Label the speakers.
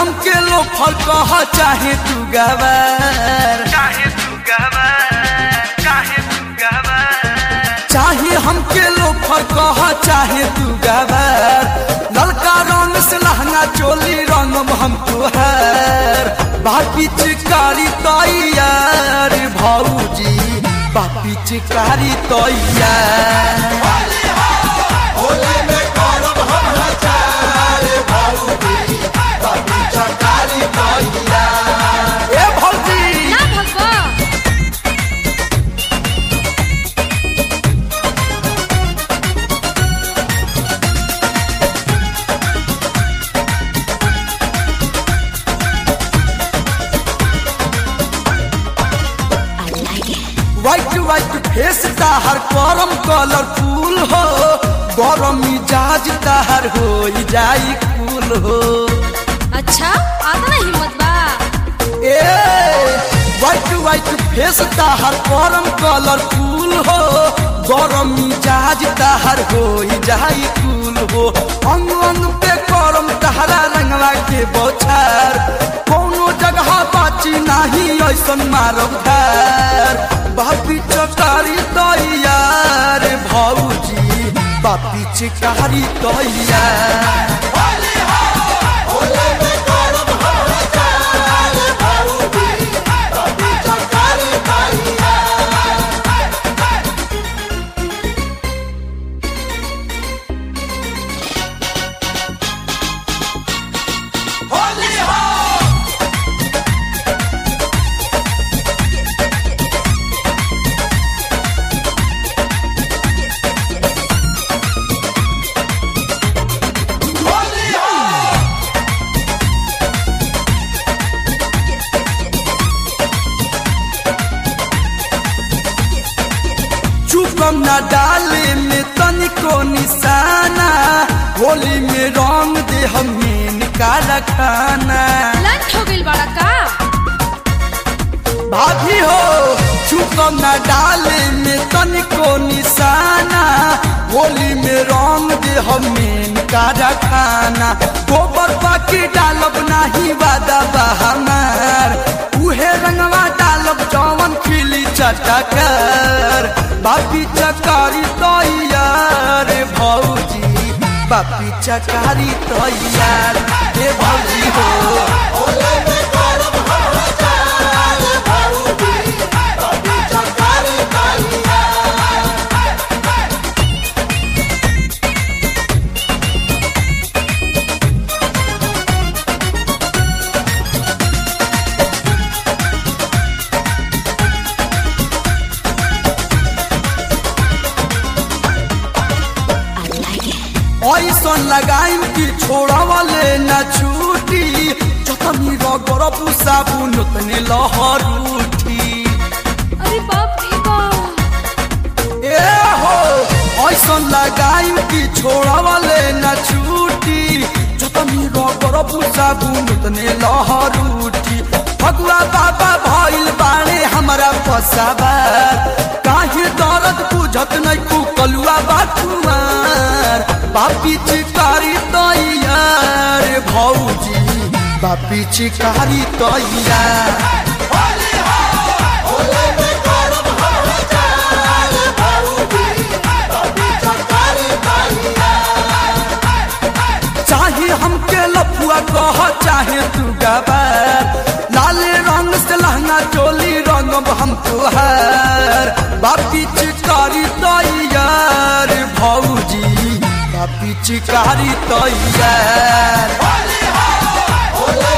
Speaker 1: हमके लोफर कह चाहे तू गवार
Speaker 2: चाहे तू गवार चाहे तू गवार
Speaker 1: चाहे हमके लोफर कह चाहे तू गवार ललका रंग से लहंगा चोली रंगम हम तुहार बापी चिकारी तैयार भौजी बापी चिकारी तैयार ए भौजी
Speaker 3: ना भगवा
Speaker 1: व्हाइट व्हाइट फेस ताहर करम कलरफुल हो गरम मिजाज ताहर हो जाई कूल हो
Speaker 3: अच्छा आता ना हिम्मत बा
Speaker 1: ए व्हाइट व्हाइट फेस ताहर करम कलरफुल हो गरम मिजाज ताहर हो जाई कूल हो अंग अंग पे करम तहरा रंगवा के बौछार कोनो जगह बाची नाही ऐसन मारब धार बापी चकारी तैयार भौजी बापी चिकारी तैयार चुकम न डाले में तनिको निशाना होली में रंग दे हमीन काला खाना
Speaker 3: लंच हो गइल बड़ा का
Speaker 1: भाभी हो चुकम न डाले में तनिको निशाना होली में रंग दे हमीन काला खाना गोबर बाकी डालब नाही वादा बहानार उहे रंगवा डालब जवन खिली चटकर बापी चकारी तैयार भौजी बापी चकारी तैयार हे भौजी हो ऐसन लगाइम कि छोड़ावले न छूटी जतनी रगर साबुन उतने लहर उठी
Speaker 3: अरे बाप रे बाप
Speaker 1: ए हो ऐसन लगाइम कि छोड़ावले न छूटी जतनी रगर साबुन उतने लहर उठी फगुआ बाबा भइल बाणे हमरा पसाबा काहे दर्द बुझत नै कुकलुआ बाटुमार बापी चिकारी तैयार भौजी बापी चिकारी तैयार चाहे हमके लफुआ कह चाहे तू गबर लाले रंग से लहंगा चोली रंगब हम तुहार बापी चिकारी तैयार भौजी बापी चिकारी तैयार